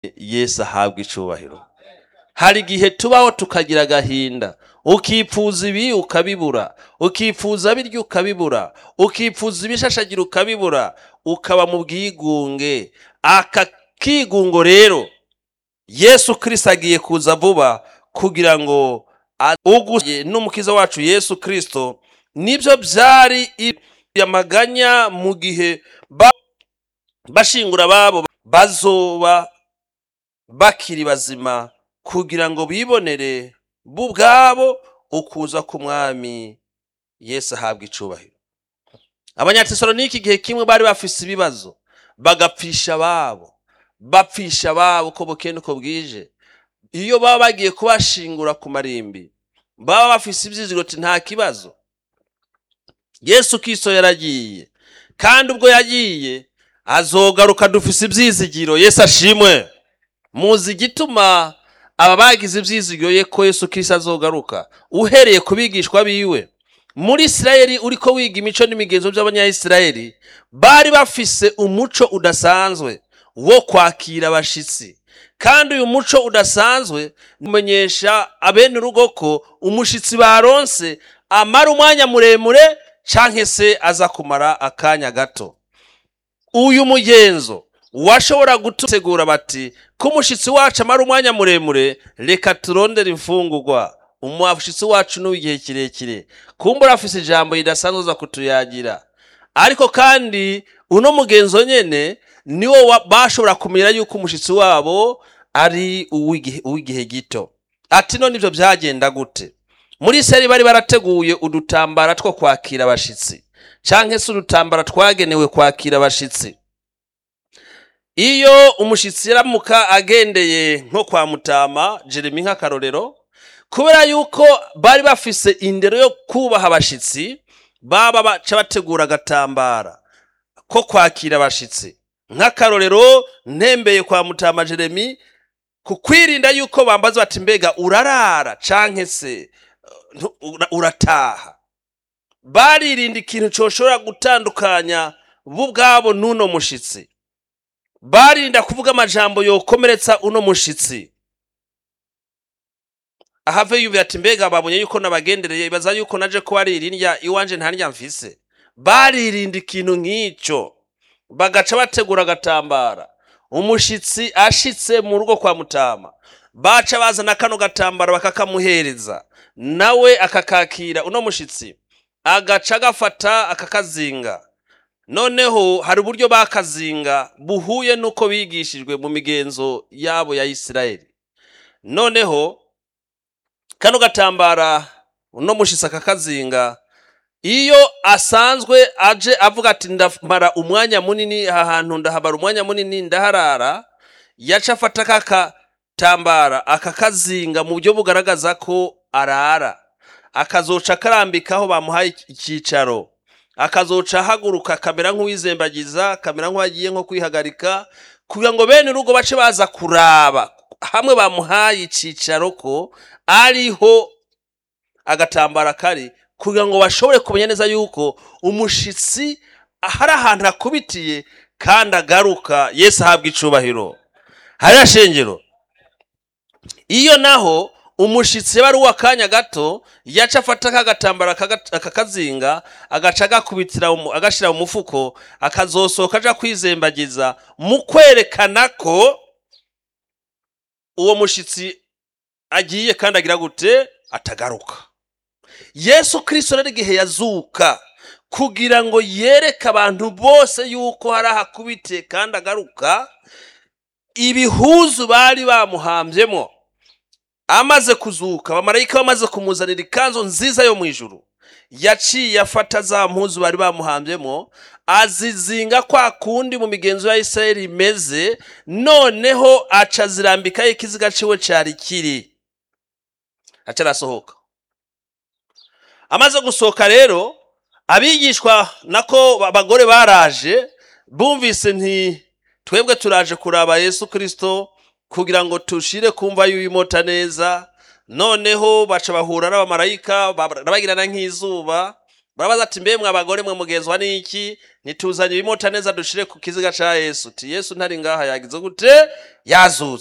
yesu ahabwa icubahiro hari igihe tubaho tukagira agahinda ukipfuza ibi ukabibura ukipfuza birya ukabibura ukipfuza ibishashagira ukabibura ukaba mu bwigunge aka kigungo rero yesu kirisito agiye kuza vuba kugira ngo uguye n'umukiza wacu yesu kirisito nibyo byari amaganya mu gihe bashingura ababo bazoba bakiri bazima kugira ngo bibonere bo ubwabo ukuza k'umwami yesu ahabwa icubahiro abanyatesalonike igihe kimwe bari bafise ibibazo bagapfisha ababo bapfisha ababo uko bukeye uko bwije iyo baba bagiye kubashingura ku marimbi baba bafise ibyizigiro ati nta kibazo yesu kiso yaragiye kandi ubwo yagiye azogaruka dufise ibyizigiro yesu ashimwe muzi igituma aba bagize ibyizigiro ye ko yesu kiso azogaruka uhereye ku bigishwa biwe muri isirayeli uriko wiga imico n'imigenzo by'abanyayisirayeli bari bafise umuco udasanzwe wo kwakira abashitsi kandi uyu muco udasanzwe umenyesha abene urugo ko umushitsi baronse amara umwanya muremure canke se aza kumara akanya gato uyu mugenzo washobora gutegura bati ko umushitsi wacu amara umwanya muremure reka turondere imfungurwa umushitsi wacu n'uw'igihe kirekire kumbura afise ijambo ridasanzwe uza kutuyagira ariko kandi uno mugenzo nyene niwo bashobora kumenya yuko umushitsi wabo ari uw'igihe gito ati none ibyo byagenda gute muri seri bari barateguye udutambara two kwakira abashitsi canke se udutambara twagenewe kwakira abashitsi iyo umushitsi yaramuka agendeye nko kwa mutama jeremy nk'akarorero kubera yuko bari bafise indero yo kubaha abashitsi baba baca bategura agatambara ko kwakira abashitsi nk'akarorero ntembeye kwa mutama jeremy ku kwirinda yuko bambaza bati mbega urarara canke se urataha baririnda ikintu coshobora gutandukanya bo ubwabo n'uno mushitsi barinda kuvuga amajambo yokomeretsa uno mushitsi ahave yumvira ati mbega babonye yuko nabagendereye ibaza yuko naje ko aririnda iwanje ntarya mfise baririnda ikintu nk'icyo bagaca bategura agatambara umushitsi ashitse mu rugo kwa mutama baca bazana kano gatambara bakakamuhereza nawe akakakira uno mushitsi agaca agafata akakazinga noneho hari uburyo bakazinga buhuye n'uko bigishijwe mu migenzo yabo ya isirayeli noneho kano gatambara uno mushitsi akakazinga iyo asanzwe aje avuga ati ndamara umwanya munini aha hantu ndahabara umwanya munini ndaharara yaca afata kakatambara akakazinga mu buryo bugaragaza ko arara akazoca akarambikaho bamuhaye icyicaro akazoca ahaguruka akamera nk'uwizembagiza akamera nk'uwagiye nko kwihagarika kugira ngo bene urugo bace baza kuraba hamwe bamuhaye icyicaro ko ariho agatambara kari kugira ngo bashobore kumenya neza yuko umushitsi hari ahantu hakubitiye kandi agaruka yesu ahabwa icubahiro hariya shengero iyo naho umushitsi yaba ari uw'akanya gato yaca afata k'agatambara akakazinga agaca agakubitira agashyira mu mufuko akazosohoka aja kwizembagiza mu kwerekana ko uwo mushitsi agiye kandi agira gute atagaruka yesu kirisito rero igihe yazuka kugira ngo yereke abantu bose yuko hari ahakubitiye kandi agaruka ibihuzu bari bamuhambyemo amaze kuzuka abamarayika bamaze kumuzanira ikanzu nziza yo mu ijuru yaciye afata za mpuzu bari bamuhambyemo azizinga kwa kundi mu migenzo ya isirayeli imeze noneho aca azirambikaho ikiziga ciwe cari kiri aca arasohoka amaze gusohoka rero abigishwa nako abagore baraje bumvise nti twebwe turaje kuraba yesu kirisito kugira ngo tushire kumva y'uyimota neza noneho baca bahura n'abamarayika barabagirana nk'izuba barabaza ati mbe mwe abagore mwe mugenzwa n'iki ntituzanye ibimota neza dushire ku kiziga ca yesu ti yesu ntari ngaha yagize gute yazutse